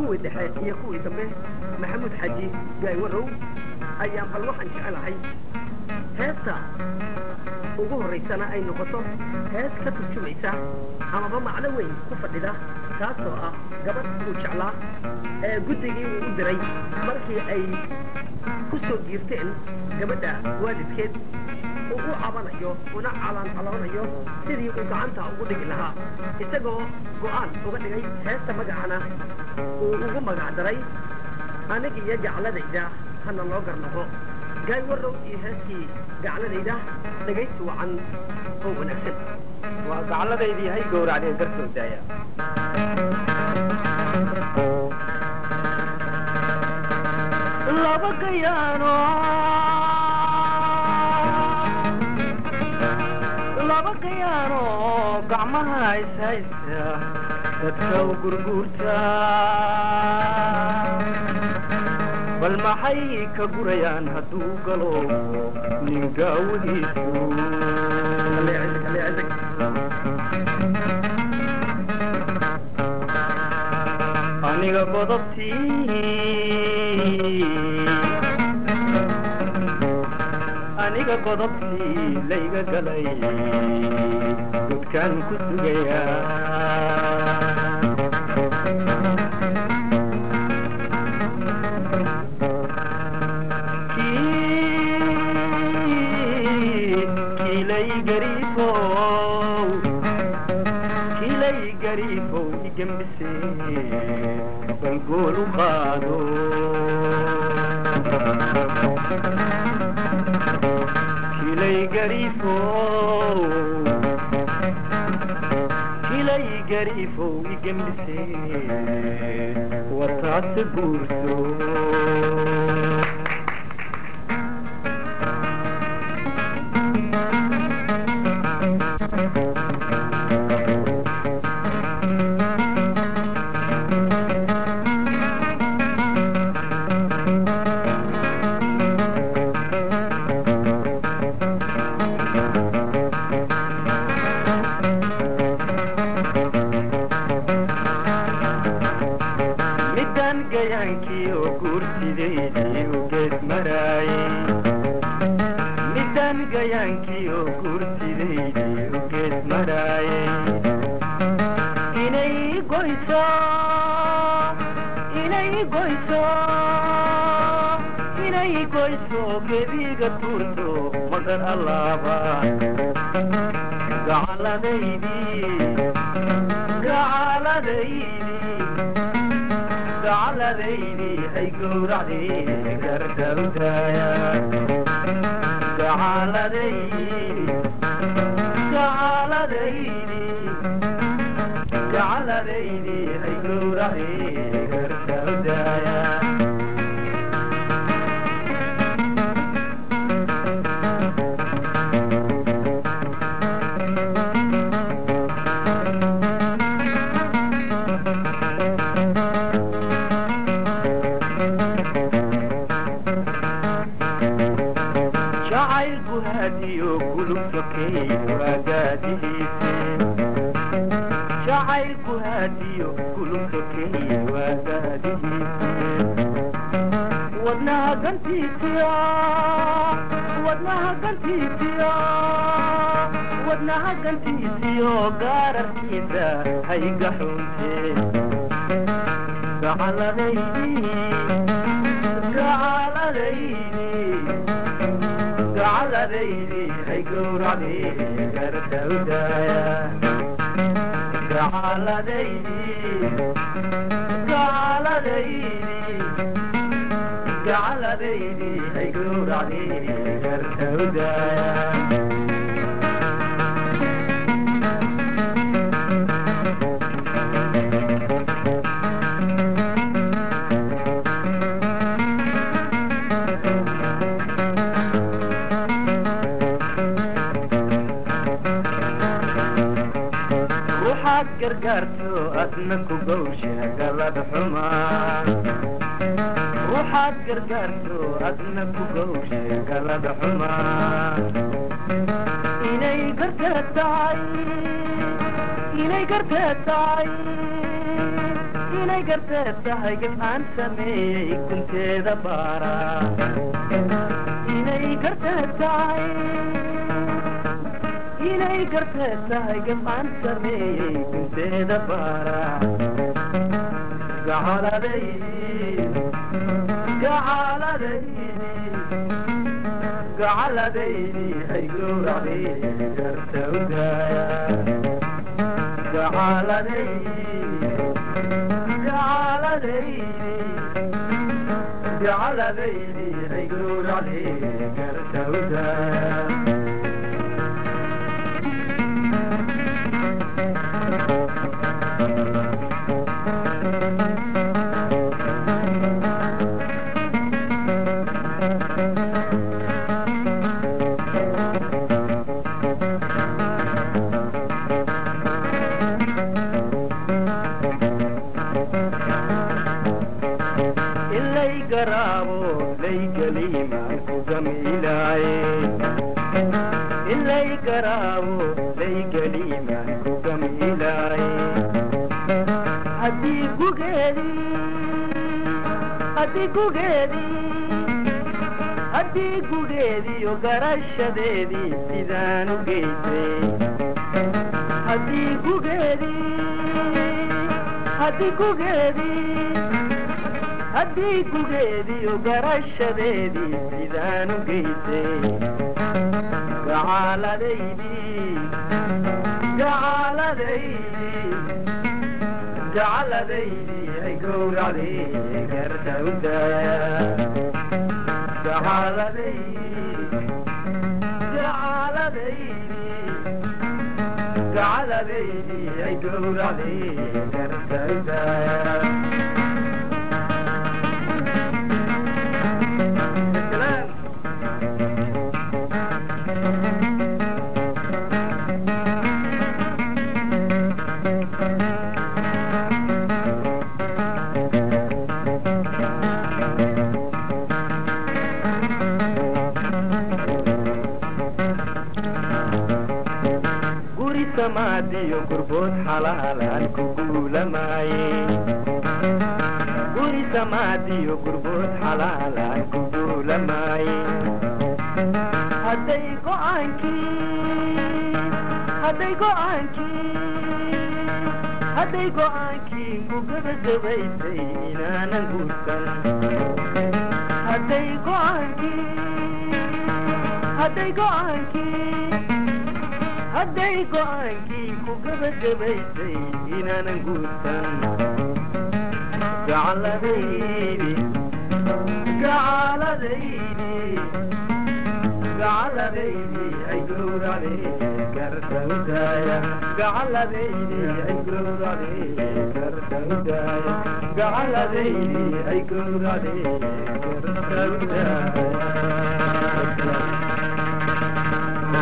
kuwii dhexe iyo kuwii dambe maxamuud xaji gaaywarow ayaan bal waxaan jecelahay heesta ugu horraysana ay noqoto hees ka turjumaysa amaba macno weyn ku fadhida taasoo ah gabadh uu jeclaa ee guddigii uu u diray markii ay ku soo giirteen gabadha waalidkeed uu u cabanayo una calaan-caloonayo sidii uu gacanta ugu dhigi lahaa isagoo go'aan uga dhigay heesta magacana uu ugu magac daray aniga iyo gacladayda hana loo garnaqo gaay warrow iyo heeskii gacladayda dhegaysi wacan oo wanaagsan waa gacladaydii hay gowracdeen dartoo daaya laba gayaano laba gayaano gacmaha ishaysta dadka u gurguurta bal maxay ka gurayaan hadduu galo nin gaawadiisu aniga godobtii aniga godobtii layga galay godkaan ku sugayaa kiilay gariifow kiilay gariifow igembise bangool u qaado kiilay gariifow kiilay gariifow igembise wataase guurso midaan gayaankii oo guursidaydii u geed maraayey midaan gayaankii oo guursidaydii u geed maraayey inay goyso inay goyso inay goyso gebiga tuurto magan allaaba gacaladaydii gacaladaydii gacaladaydii hay gowracdii gardawdaaya gacaladaydii gacaladaydii gacaladaydii hay gowracdii gardawdaaya jacaylku haadiyo gulub sokey waagaadihiise jacaylku haadiyo gulub sokey waagaadihiise wadnaha gantiisiyo wadnaha gantiisiyo wadnaha gantiisiyo gaararkiisa hayga xunte gacaladaydii gacaladaydii gacaladaydii hay gowracdii gardawdaaya gacaladaydii gacaladaydii gacaladaydii hay gowracdii gardawdaaya ruuxaad gargaarto adna ku gowsha galad xumaa ruuxaad gargaarto adna ku gowsha galad xumaa inay garteed tahay inay garteed tahay inay garteed tahay gab aan sameeyey gunteeda baara inay garteed tahay inay garteed tahay gab aan sameeyey gunteeda baara gacaladaydi gacaladaydi gacaladaydi ay gowracday garta ugaaya gacaladaydi ay gowracday garta ugaaya ilay garaabo laygaliimaan ku gamiilaaye ilay garaabo laygaliimaan ku gamiilaaye haddii gugeedii haddii gugeedii haddii gugeediyo garashadeedii sidaan u geysay haddii gugeedii haddii gugeedii haddii gugeediyo garashadeedii sidaan u geysay gacaladaydi gacaladaydi gacaladaydi ay gowracday garta udaaya gacaladaydi gacaladaydi gacaladaydi ay gowracday garta udaaya guri samaadiyo gurbood xalaalaan ku guulamaaye guri samaadiyo gurbood xalaalaan ku guulamaaye hadday go'aankii hadday go'aankii hadday go'aankii gugabagabaysay inaanan guursan hadday go'aankii hadday go'aankii hadday go'aankii ku gabagabaysay inaanan guursan gacaladaydi gacaladaydi gacaladaydi ay gowracday garta udaaya gacaladaydi ay gowracday garta udaaya gacaladaydi ay gowracday garta udaaya